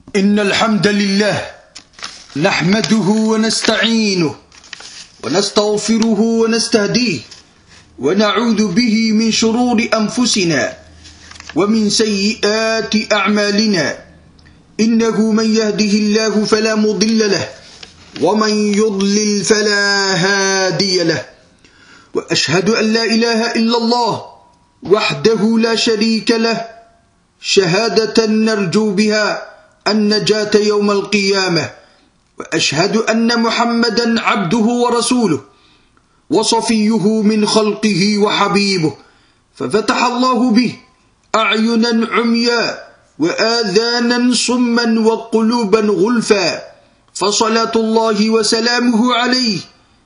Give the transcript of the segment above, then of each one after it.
إن الحمد لله نحمده ونستعينه ونستغفره ونستهديه ونعوذ به من شرور أنفسنا ومن سيئات أعمالنا إنه من يهده الله فلا مضل له ومن يضلل فلا هادي له وأشهد أن لا إله إلا الله وحده لا شريك له شهادة نرجو بها النجاة يوم القيامة وأشهد أن محمدا عبده ورسوله وصفيه من خلقه وحبيبه ففتح الله به أعينا عمياء وآذانا صما وقلوبا غلفا فصلاة الله وسلامه عليه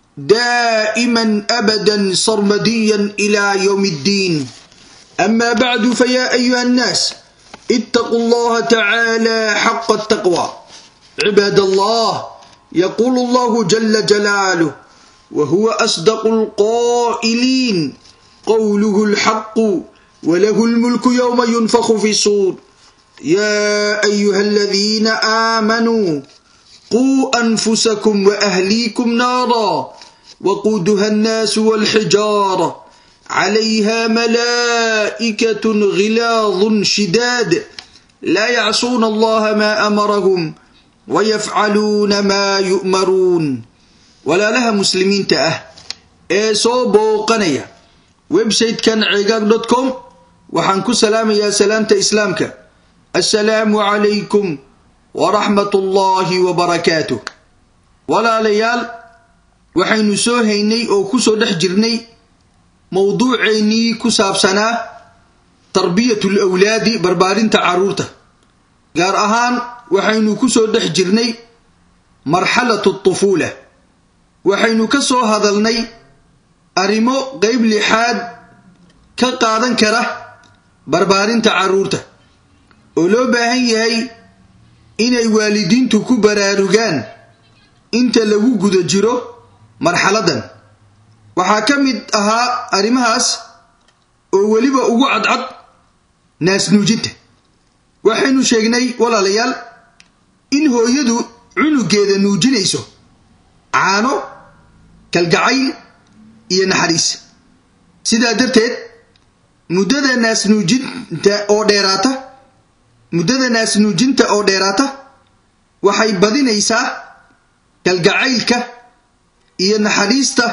دائما أبدا صرمديا إلى يوم الدين أما بعد فيا أيها الناس اتقوا الله تعالى حق التقوى عباد الله يقول الله جل جلاله وهو أصدق القائلين قوله الحق وله الملك يوم ينفخ في الصور يا أيها الذين آمنوا قوا أنفسكم وأهليكم نارا وقودها الناس والحجارة عليها ملائكة غلاظ شداد لا يعصون الله ما أمرهم ويفعلون ما يؤمرون ولا لها مسلمين تأه ee soo booqanaya website-kan cigaag dot com waxaan ku salaamayaa salaamta islaamka assalaamu calaykum waraxmat ullaahi wabarakaatuh walaalayaal waxaynu soo haynay oo kusoo dhex jirnay mowduuceennii ku saabsanaa tarbiyatu lawlaadi barbaarinta carruurta gaar ahaan waxaynu kusoo dhex jirnay marxalatu tufuula waxaynu ka soo hadalnay arrimo qeyb lixaad ka qaadan kara barbaarinta carruurta oo loo baahan yahay inay waalidiintu ku baraarugaan inta lagu guda jiro marxaladan waxaa ka mid ahaa arrimahaas oo weliba ugu cadcad naasnuujinta waxaynu sheegnay walaalayaal in hooyadu cunugeeda nuujinayso caano kalgacayl iyo naxariis sidaa darteed muddada naasnuujinta oo dheeraata muddada naasnuujinta oo dheeraata waxay badinaysaa kalgacaylka iyo naxariista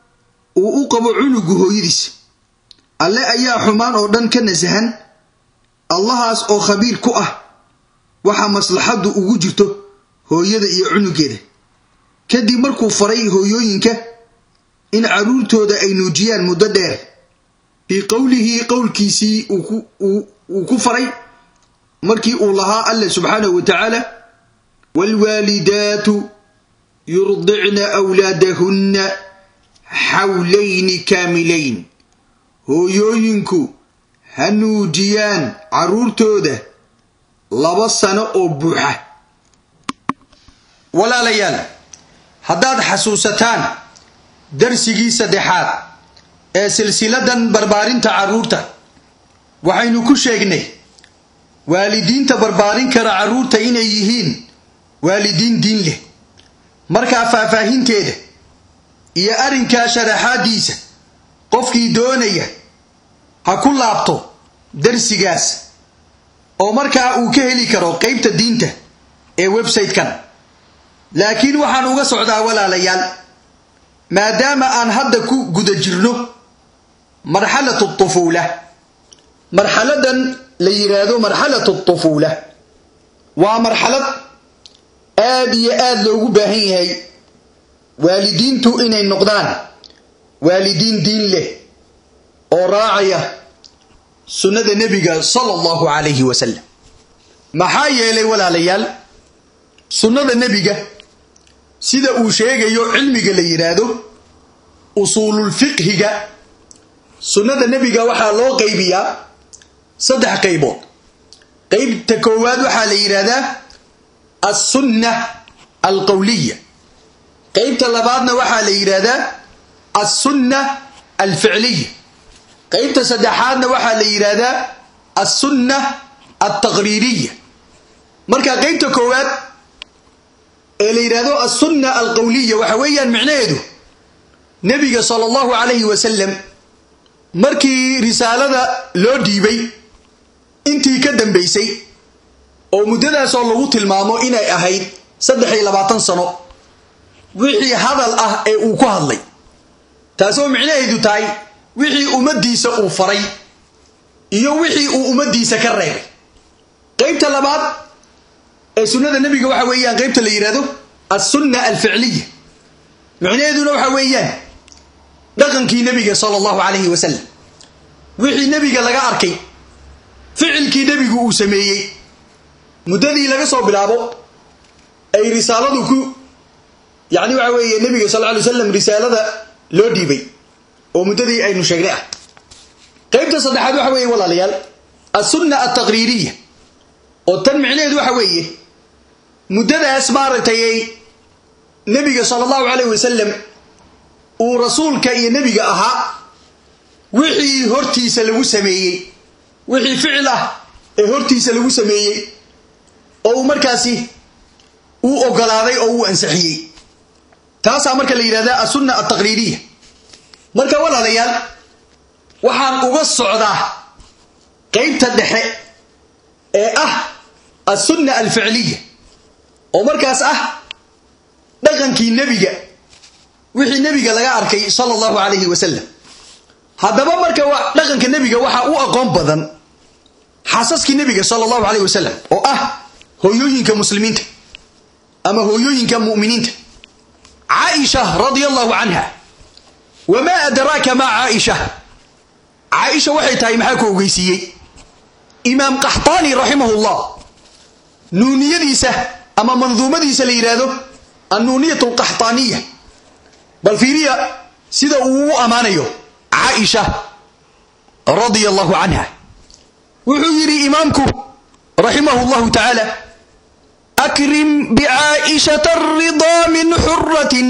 uu u qabo cunugu hooyadiis alle ayaa xumaan oo dhan ka nasahan allahaas oo khabiir ku ah waxa maslaxaddu ugu jirto hooyada iyo cunugeeda kadib markuu faray hooyooyinka in carruurtooda ay nuujiyaan muddo dheer fii qowlihi qowlkiisii uu ku faray markii uu lahaa alle subxaanahu wa tacaala waalwaalidaatu yurdicna wlaadahunna xawlayni kaamilayn hooyooyinku ha nuujiyaan carruurtooda laba sano oo buuxa walaalayaal haddaad xasuusataan darsigii saddexaad ee silsiladan barbaarinta carruurta waxaynu ku sheegnay waalidiinta barbaarin kara carruurta inay yihiin waalidiin diin leh markaa faahfaahinteeda iyo arrinkaa sharaxaadiisa qofkii doonaya ha ku laabto darsigaas oo markaa uu ka heli karo qeybta diinta ee website-kan laakiin waxaan uga socdaa walaalayaal maadaama aan hadda ku guda jirno marxalatu tufuula marxaladan la yidhaahdo marxalatu tufuula waa marxalad aad iyo aad loogu baahan yahay waalidiintu inay noqdaan waalidiin diin leh oo raacaya sunnada nebiga sala allahu calayhi wasalam maxaa yeelay walaalayaal sunnada nebiga sida uu sheegayo cilmiga la yidhaahdo usuululfiqhiga sunnada nebiga waxaa loo qaybiyaa saddex qaybood qeybta koowaad waxaa la yidhaahdaa alsunna alqowliya qeybta labaadna waxaa la yidhaahdaa alsunna alficliya qeybta saddexaadna waxaa la yidhaahdaa alsunna altaqriiriya marka qaybta koowaad ee la yidhaahdo alsunna alqowliya waxa weeyaan micnaheedu nebiga sala allahu calayhi wasalam markii risaalada loo dhiibay intii ka dambaysay oo muddadaasoo lagu tilmaamo inay ahayd saddex iyo labaatan sano wixii hadal ah ee uu ku hadlay taasoo micnaheedu tahay wixii ummaddiisa uu faray iyo wixii uu ummaddiisa ka reebay qaybta labaad ee sunnada nebiga waxa weeyaan qaybta la yidhahdo alsunna alficliya micnaheeduna waxa weeyaan dhaqankii nebiga sala allahu calayhi wasalam wixii nebiga laga arkay ficilkii nebigu uu sameeyey muddadii laga soo bilaabo ay risaaladu ku yacni waxa weeye nebiga sal lla alay wasalam risaalada loo dhiibay oo muddadii aynu sheegnay ah qaybta saddexaad waxa weeye walaalayaal alsunna altaqriiriya oo tan micnaheedu waxa weeye muddadaas maaragtay ay nebiga sala allahu calayh wasalam uu rasuulka iyo nebiga ahaa wixii hortiisa lagu sameeyey wixii ficil ah ee hortiisa lagu sameeyey oo uu markaasi uu ogolaaday oo uu ansixiyey taasaa marka la yidhahdaa alsunna altaqriiriya marka walaalayaal waxaan uga socdaa qaybta dhexe ee ah alsunna alficliya oo markaas ah dhaqankii nebiga wixii nebiga laga arkay sala allahu calayhi wasalam haddaba marka dhaqanka nebiga waxaa u aqoon badan xaasaskii nebiga sala allahu calayh wasalam oo ah hooyooyinka muslimiinta ama hooyooyinka mu'miniinta caaisha radia allahu canha wamaa adraaka maa caaisha caaisha waxay tahay maxaa ku ogeysiiyey imaam qaxtaani raximahullah nuuniyadiisa ama manduumadiisa la yidhaahdo annuuniyat alqaxtaaniya bal fiiriya sida uu u ammaanayo caaisha radia allahu canha wuxuu yidhi imaamku raximahu llahu tacaala akrim bicaaishata aridaa min xuratin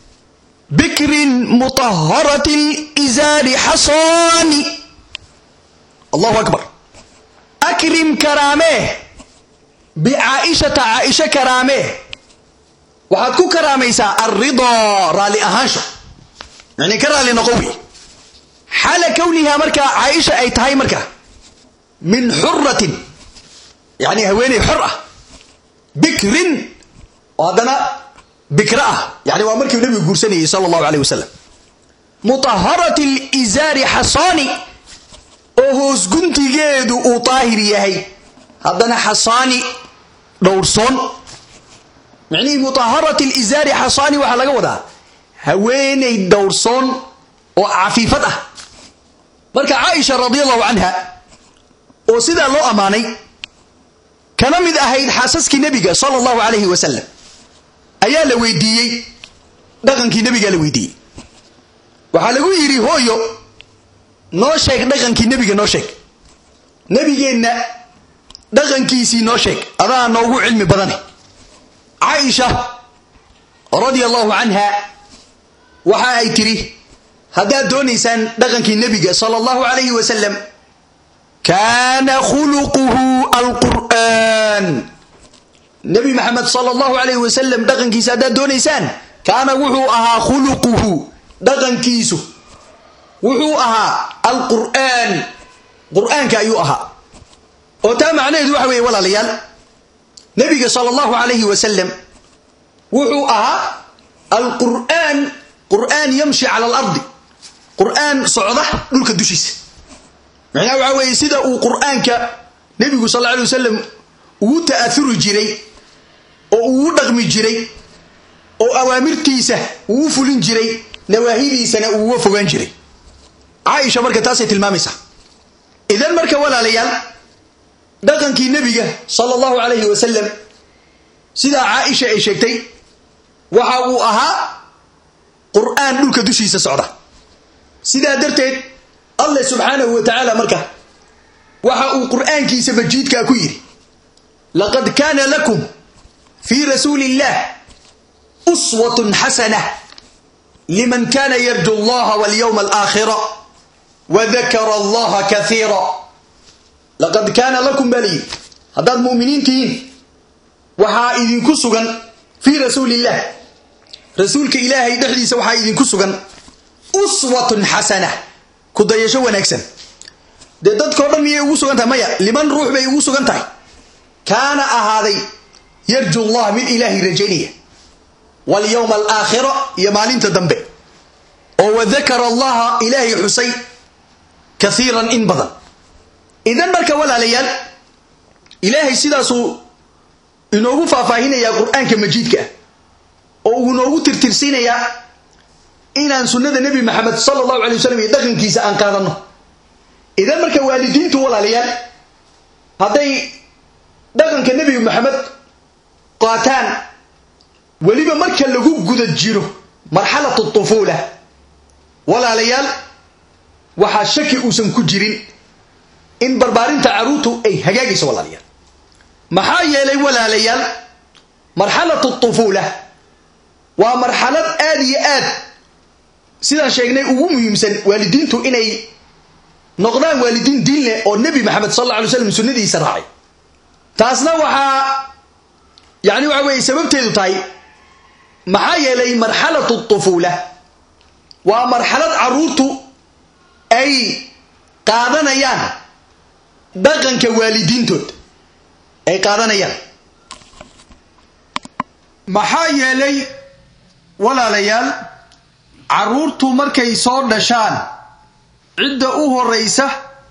bikrin mutahharati lizaari xasaani allahu akbar akrim karaamee bicaaishata caaisha karaamee waxaad ku karaamaysaa alridaa raalli ahaansho yani ka raalli noqo wey xaala kownihaa markaa caaisha ay tahay markaa min xuratin yani haweeney xor ah bikrin oo haddana bikra ah yani waa markiu nebigu guursanayay sala allahu alayh wasalam mutaharati lizaari xasaani oo hoos guntigeedu uu daahir yahay haddana xasaani dhowrsoon micnihii mutaharati lizaari xasaani waxaa laga wadaa haweeney dhowrsoon oo cafiifad ah marka caaisha radi allahu canha oo sidaa loo ammaanay kana mid ahayd xaasaskii nebiga sala allahu calayhi wasalam ayaa la weydiiyey dhaqankii nebigaa la weydiiyey waxaa lagu yidhi hooyo noo sheeg dhaqankii nebiga noo sheeg nebigeenna dhaqankiisii noo sheeg adaa noogu cilmi badane caaisha radia allahu canha waxa ay tidhi haddaad doonaysaan dhaqankii nebiga sala allahu calayhi wasalam kaana khuluquhu alqur'aan nebi maxamed sala allahu calayhi wasalam dhaqankiisa haddaad doonaysaan kaana wuxuu ahaa khuluquhu dhaqankiisu wuxuu ahaa alqur'aan qur'aanka ayuu ahaa oo taa macnaheedu waxa weeye walaalayaal nebiga sala allahu calayhi wasalam wuxuu ahaa alqur'aan qur'aan yamshi cala alardi qur'aan socda dhulka dushiisa macnaha waxaa weeye sida uu qur'aanka nebigu sal alla alay wasalam ugu ta'auri jiray oo ugu dhaqmi jiray oo awaamirtiisa uu fulin jiray nawaahidiisana uuga fogaan jiray caaisha marka taasay tilmaamaysaa idan marka walaalayaal dhaqankii nebiga sala allahu calayhi wasalam sidaa caaisha ay sheegtay waxa uu ahaa qur'aan dhulka dushiisa socda sidaa darteed allah subxaanahu wa tacaala marka waxa uu qur'aankiisa majiidkaa ku yidhi laqad kaana lakum fii rasuuli illah uswatun xasana liman kana yarju allaha walyowma alaakhira wadakara allaha kaiira laqad kaana lakum baa layidhi haddaad mu'miniin tihiin waxaa idinku sugan fii rasuuliillah rasuulka ilaahay dhexdiisa waxaa idinku sugan uswatun xasana ku dayasho wanaagsan dee dadkao dhan miyay ugu sugan tahay maya liman ruux bay ugu sugan tahay kaana ahaaday yarju allah mid ilaahay rajaynaya walyowma alaakhira iyo maalinta dambe oo wadakara allaha ilaahay xusay kaiiran in badan idan marka walaalayaal ilaahay sidaasuu inoogu faahfaahinayaa qur-aanka majiidka ah oo uu inoogu tirtirsiinayaa inaan sunnada nebi maxamed sala allahu alay wasalam iyo dhaqankiisa aan qaadanno idan marka waalidiintu walaalayaal hadday dhaqanka nebi maxamed qaataan weliba marka lagu guda jiro marxalatu tufuula walaalayaal waxaa shaki uusan ku jirin in barbaarinta caruurtu ay hagaagayso walaalayaal maxaa yeelay walaalayaal marxalatu tufuula waa marxalad aad iyo aad sidaan sheegnay ugu muhiimsan waalidiintu inay noqdaan waalidiin diin leh oo nebi maxamed sal alla alay slam sunnadiisa raacay taasna waxaa yani waxa weeye sababteedu tahay maxaa yeelay marxalatu tufuula waa marxalad caruurtu ay qaadanayaan dhaqanka waalidiintood ay qaadanayaan maxaa yeelay walaalayaal carruurtu markay soo dhashaan cidda u horraysa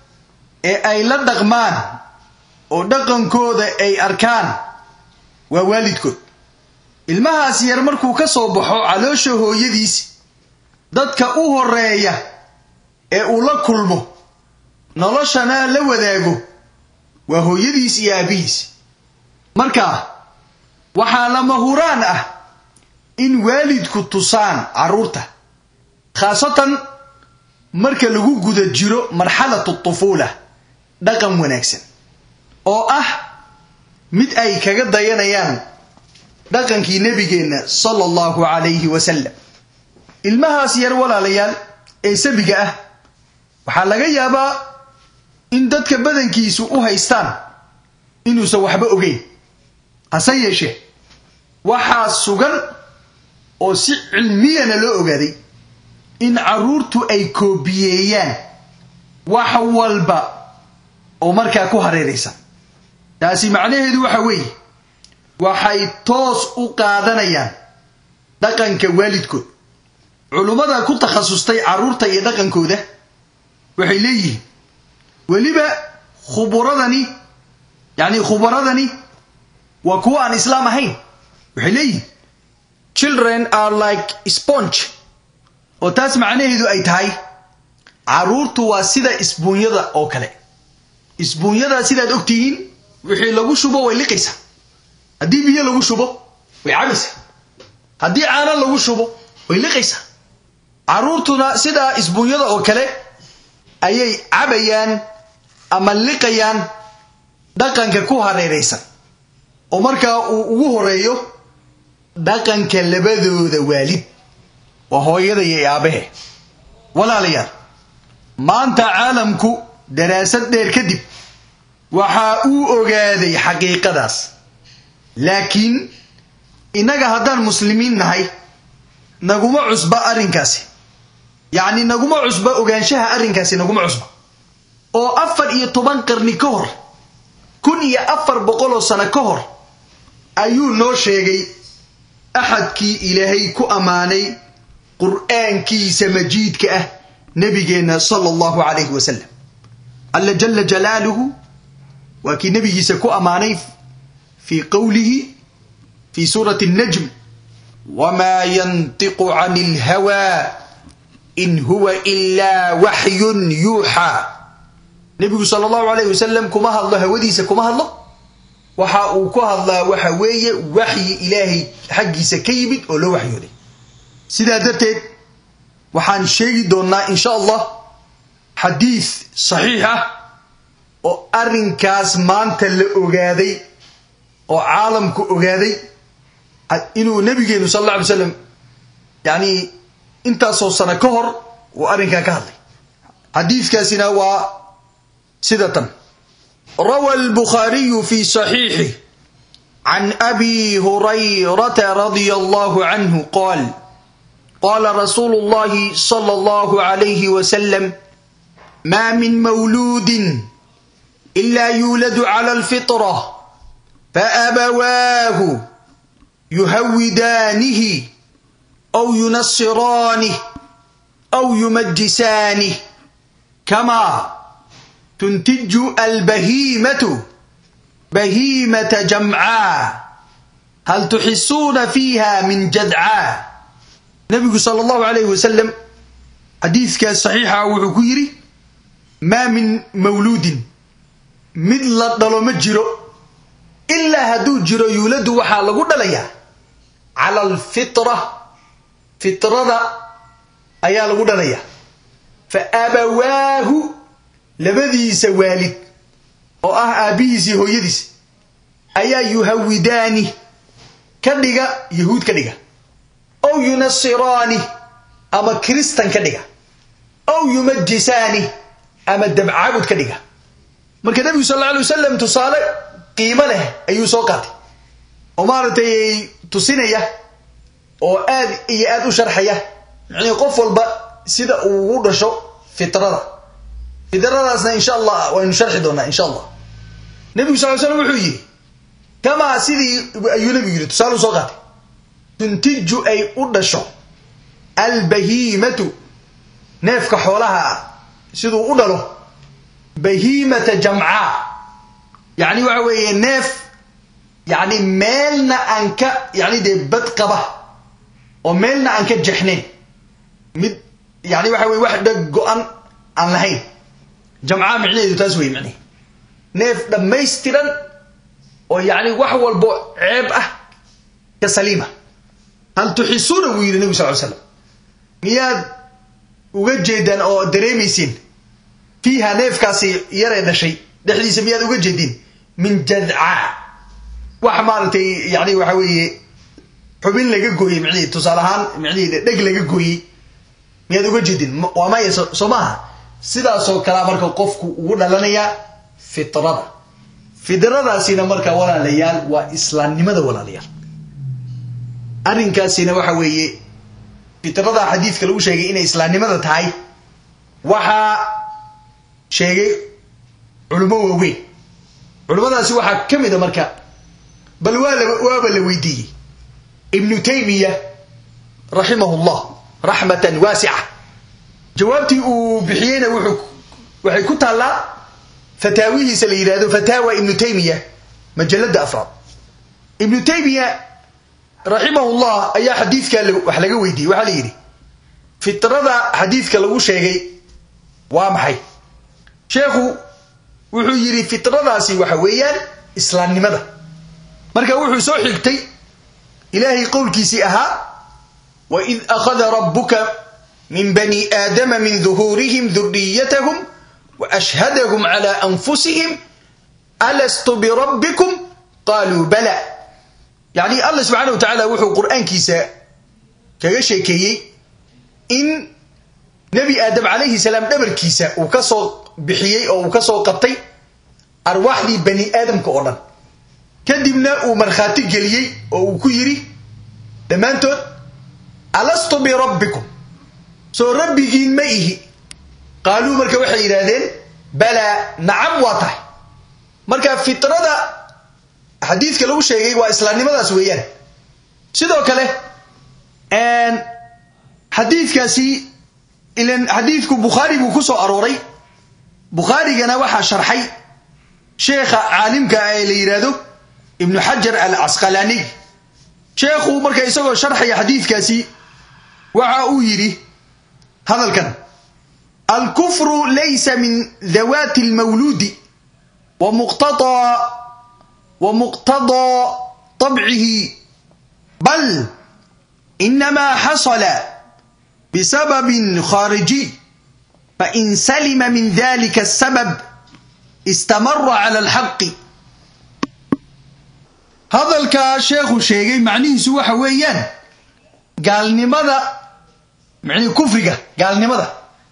ee ay la dhaqmaan oo dhaqankooda ay arkaan waa waalidkood ilmahaas yar markuu ka soo baxo caloosha hooyadiis dadka u horreeya ee uu la kulmo noloshana la wadaago waa hooyadiis iyo aabbihiis marka waxaa lama huraan ah in waalidku tusaan carruurta khaasatan marka lagu guda jiro marxalatu tufuula dhaqan wanaagsan oo ah mid ay kaga dayanayaan dhaqankii nebigeenna sala allahu calayhi wasalam ilmahaas yar walaalayaal ee sabiga ah waxaa laga yaabaa in dadka badankiisu u haystaan inuusan waxba ogeyn hase yeeshee waxaa sugan oo si cilmiyana loo ogaaday in carruurtu ay koobiyeeyaan wax walba oo markaa ku hareeraysan taasi macnaheedu waxa weeye waxay toos u qaadanayaan dhaqanka waalidkood culummada ku takhasustay carruurta iyo dhaqankooda waxay leeyihiin weliba khuburadani yacni khubaradani waa kuwa aan islaam ahayn waxay leeyihiin children are like sponge oo taas macnaheedu ay tahay carruurtu waa sida isbuunyada oo kale isbuunyada sidaad ogtihiin wixii lagu shubo way liqaysaa haddii biyo lagu shubo way cabaysaa haddii caano lagu shubo way liqaysaa carruurtuna sidaa isbuunyada oo kale ayay cabayaan ama liqayaan dhaqanka ku hareeraysan oo markaa uu ugu horeeyo dhaqanka labadooda waalid waa hooyada iyo aabahe walaalayaal maanta caalamku daraasad dheer kadib waxaa uu ogaaday xaqiiqadaas laakiin innaga haddaan muslimiin nahay naguma cusba arrinkaasi yacni naguma cusba ogaanshaha arrinkaasi naguma cusba oo afar iyo toban qarni ka hor kun iyo afar boqoloo sano ka hor ayuu noo sheegay axadkii ilaahay ku ammaanay qur'aankiisa majiidka ah nebigeenna sala allahu calayhi wasalam alla jala jalaaluhu waa kii nebigiisa ku ammaanay fii qowlihi fii suurati annajm wamaa yantiqu cani ilhawaa in huwa ilaa waxyun yuuxaa nebigu sala allahu alayh wasalam kuma hadlo hawadiisa kuma hadlo waxa uu ku hadlaa waxa weeye waxyi ilaahay xaggiisa ka yimid oo loo waxyooday sidaa darteed waxaan sheegi doonnaa insha allah xadiid saxiix ah oo arrinkaas maanta la ogaaday oo caalamku ogaaday inuu nabigeenu sal alla alay slam yacni intaasoo sano ka hor uu arrinkaa ka hadlay xadiidkaasina waa sida tan rawa albukhaariyu fi saxiixih عن أبي هريرة رضي الله عنه قال قال رسول الله صلى الله عليه وسلم ما من مولود إلا يولد على الفطرة فأبواه يهودانه أو ينصرانه أو يمجسانه كما تنتج البهيمة بهيمة جمعاء هل تحسون فيها من جدعاء نبي صلى الله عليه وسلم حديث كان صحيح وحكيري ما من مولود مثل ضلو جرو إلا هدو جرو يولد وحا لغو دليا على الفطرة فطرة أيا لغو دليا فأبواه labadiisa waalid oo ah aabbihiisii hooyadiis ayaa yuhawidaani ka dhiga yahuud ka dhiga ow yunasiraani ama kiristan ka dhiga ow yumajisaani ama dabcaabud ka dhiga marka nebigu sal alla alay wasalam tusaale qiimo leh ayuu soo qaatay oo maaragtay tusinaya oo aad iyo aad u sharxaya micnii qof walba sida uu ugu dhasho fitrada fidradaasna insha allah waynu sharxi doonaa insha allah nebigu sal l slam wuxuu yidhi kamaa sidii ayuu nebigu yidhi tusaale u soo qaatay tuntiju ay u dhasho albahiimatu neefka xoolaha ah siduu u dhalo bahiimata jamcaa yacni waxa weeye neef yacni meelna aan ka yacni dee bad qaba oo meelna aan ka jexnayn mid yacni waxa weye wax dheg go-an aan lahayn jamcaa micnaheedu taas wey micnihi neef dhammaystiran oo yacni wax walbo ceeb ah ka saliima hal tuxisuuna buu yidhi nebigu sal ly slam miyaad uga jeedaan oo dareemaysiin fiiha neefkaasi yaree dhashay dhexdiisa miyaad uga jeediin min jadcaa wax maaragtay yani waxa weeye xubin laga gooyey micnihii tusaale ahaan micnihii dheg laga gooyey miyaad uga jeedin waa maya soo maaha sidaasoo kalea marka qofku ugu dhalanayaa fitrada fidradaasina marka walaalayaal waa islaamnimada walaalayaal arrinkaasina waxa weeye fitrada xadiidka lagu sheegay inay islaamnimada tahay waxaa sheegay culummo waaweyn culummadaasi waxaa ka mid a marka bal waaba la weydiiyey ibnu taymiya raximahu llah raxmatan waasica jawaabtii uu bixiyeyna waxay ku taallaa fataawihiisa la yidhahdo fataawa ibnu taymiya majalada afraad ibnu taymiya raximahullah ayaa xadiidkaa wax laga weydiiyey waxaa la yidhi fitrada xadiidka lagu sheegay waa maxay sheekhu wuxuu yidhi fitradaasi waxa weeyaan islaamnimada marka wuxuu soo xigtay ilaahay qowlkiisii ahaa waid akhada rabuka min bani aadama min duhuurihim duriyatahum waashhadahum cala anfusihim alastu birabbikum qaaluu bala yacni allah subxaana wa tacaala wuxuu qur'aankiisa kaga sheekeeyey in nebi aadam calayhi salaam dhabarkiisa uu ka soo bixiyey oo uu ka soo qabtay arwaaxdii bani aadamka oo dhan kadibna uu markhaati geliyey oo uu ku yidhi dhammaantood alastu birabbikum soo rabbigiin ma ihi qaaluu marka waxay yidhaahdeen balaa nacam waa tahay marka fitrada xadiidka lagu sheegay waa islaamnimadaas weeyaan sidoo kale xadiidkaasi ilan xadiidku bukhaari buu ku soo arooray bukhaarigana waxaa sharxay sheekha caalimka ah ee la yidhaahdo ibnu xajar al casqalaaniy sheekhu marka isagoo sharxaya xadiidkaasi waxa uu yidhi hadalkan alkufru laysa min dawaati almawluudi wa muqtadaa طabcihi bal inamaa xasala bisababin khaarijiy fain salima min dalika asabab istamara cala alxaqi hadalkaa sheekhu sheegay macnihiisu waxa weeyaan gaalnimada manii kufriga gaalnimada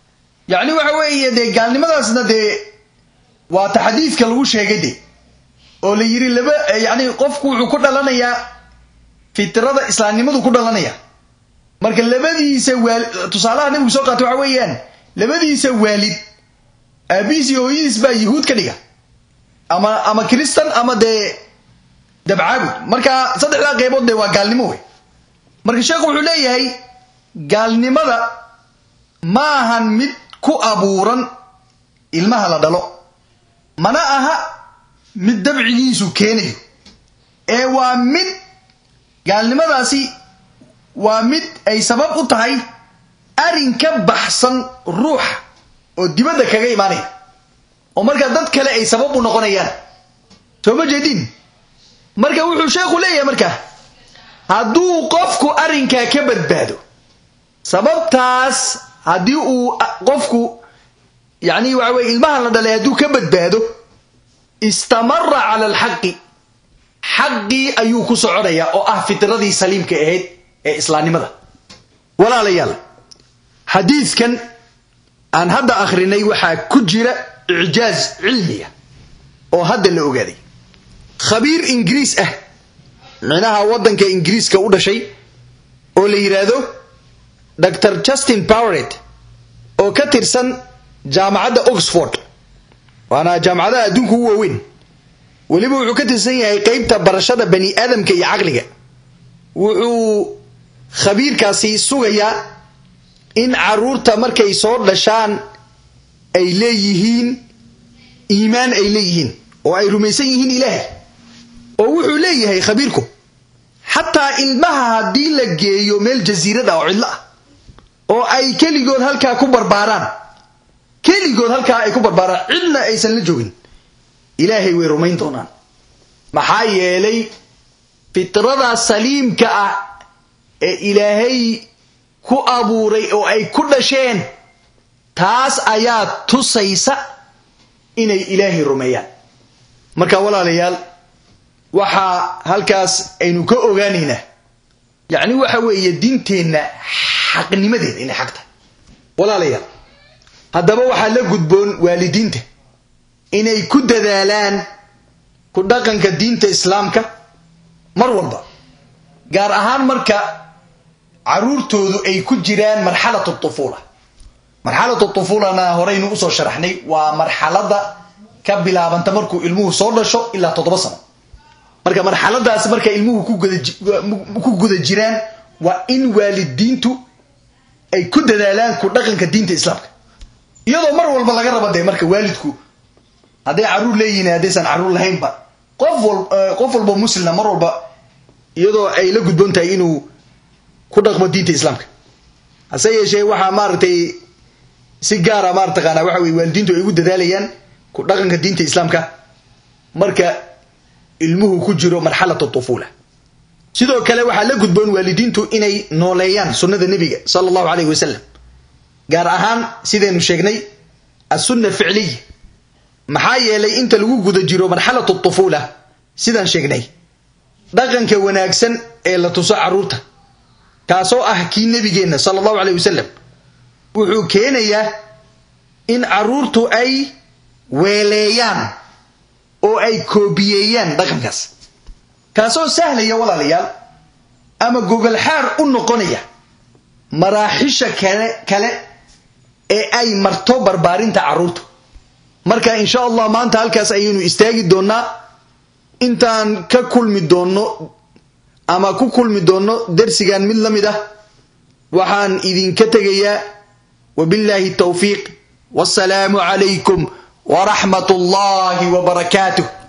yacni waxa weeye dee gaalnimadaasna dee waa ta xadiidka lagu sheegay de oo la yidhi laba yacni qofku wuxuu ku dhalanayaa fitrada islaamnimadu ku dhalanaya marka labadiisa waali tusaalaha nabigu soo qaata waxa weeyaan labadiisa waalid aabihiis iyo hooyadiis baa yahuud ka dhiga ama ama kristan ama dee dabcaabud marka saddexdaa qaybood dee waa gaalnimo wey marka sheekhu wuxuu leeyahay gaalnimada ma ahan mid ku abuuran ilmaha la dhalo mana aha mid dabcigiisu keenayo ee waa mid gaalnimadaasi waa mid ay sabab u tahay arrin ka baxsan ruuxa oo dibadda kaga imaanaya oo markaa dad kale ay sabab u noqonayaan soo ma jeedin marka wuxuu sheekhu leeyahay markaa hadduu qofku arrinkaa ka badbaado sababtaas haddii uu qofku yacni waxa weye ilmahan la dhalay hadduu ka badbaado istamara cala alxaqi xaqii ayuu ku soconayaa oo ah fitradii saliimka ahayd ee islaamnimada walaalayaal xadiidkan aan hadda akhrinay waxaa ku jira icjaaz cilmiya oo hadda la ogaaday khabiir ingiriis ah micnaha waddanka ingiriiska u dhashay oo la yidhaahdo dr justin powret oo ka tirsan jaamacadda oxford waana jaamacadaha adduunka u waaweyn weliba wuxuu ka tirsan yahay qeybta barashada bani aadamka iyo caqliga wuxuu khabiirkaasi sugayaa in caruurta markay soo dhashaan ay leeyihiin iimaan ay leeyihiin oo ay rumaysan yihiin ilaahay oo wuxuu leeyahay khabiirku xataa ilmaha haddii la geeyo meel jasiirad ah oo cidlo ah oo ay keligood halkaa ku barbaaraan keligood halkaa ay ku barbaaraan cidna aysan la joogin ilaahay way rumayn doonaan maxaa yeelay fitrada saliimka ah ee ilaahay ku abuuray oo ay ku dhasheen taas ayaa tusaysa inay ilaahay rumeeyaan marka walaalayaal waxaa halkaas aynu ka ogaanaynaa yacni waxa weeye diinteenna xaqnimadeeda inay xaq tahay walaalayaal haddaba waxaa la gudboon waalidiinta inay ku dadaalaan ku dhaqanka diinta islaamka mar walba gaar ahaan marka caruurtoodu ay ku jiraan marxalat tufuula marxalatu tufuulana horeynu usoo sharaxnay waa marxalada ka bilaabanta markuu ilmuhu soo dhasho ilaa toddoba sano marka marxaladaasi marka ilmuhu ku guda jiraan waa in waalidiintu ay ku dadaalaan ku dhaqanka diinta islaamka iyadoo mar walba laga raba dee marka waalidku hadday caruur leeyihin haddaysan caruur lahaynba qof qof walba muslimna mar walba iyadoo ay la gudboon tahay inuu ku dhaqmo diinta islaamka hase yeeshee waxaa maaragtay si gaara maarataqaana waxa weye waalidiintu ay ugu dadaalayaan ku dhaqanka diinta islaamka marka ilmuhu ku jiro marxalatu tufuula sidoo kale waxaa la gudboon waalidiintu inay nooleeyaan sunnada nebiga sala allahu alayh wasalam gaar ahaan sidaynu sheegnay assunna ficliya maxaa yeelay inta lagu guda jiro marxalatu tufuula sidaan sheegnay dhaqanka wanaagsan ee la tuso caruurta kaasoo ah kii nebigeenna sala allahu alayh wasalam wuxuu keenayaa in caruurtu ay weeleeyaan oo ay koobiyeeyaan dhaqankaas kaasoo sahlaya walaalayaal ama gogolxaar u noqonaya maraaxisha kale kale ee ay marto barbaarinta carruurta marka insha allah maanta halkaas ayaynu istaagi doonnaa intaan ka kulmi doonno ama ku kulmi doonno dersigan mid la mid ah waxaan idinka tegayaa wabillaahi tawfiiq wassalaamu calaykum waraxmat ullaahi wabarakaatuh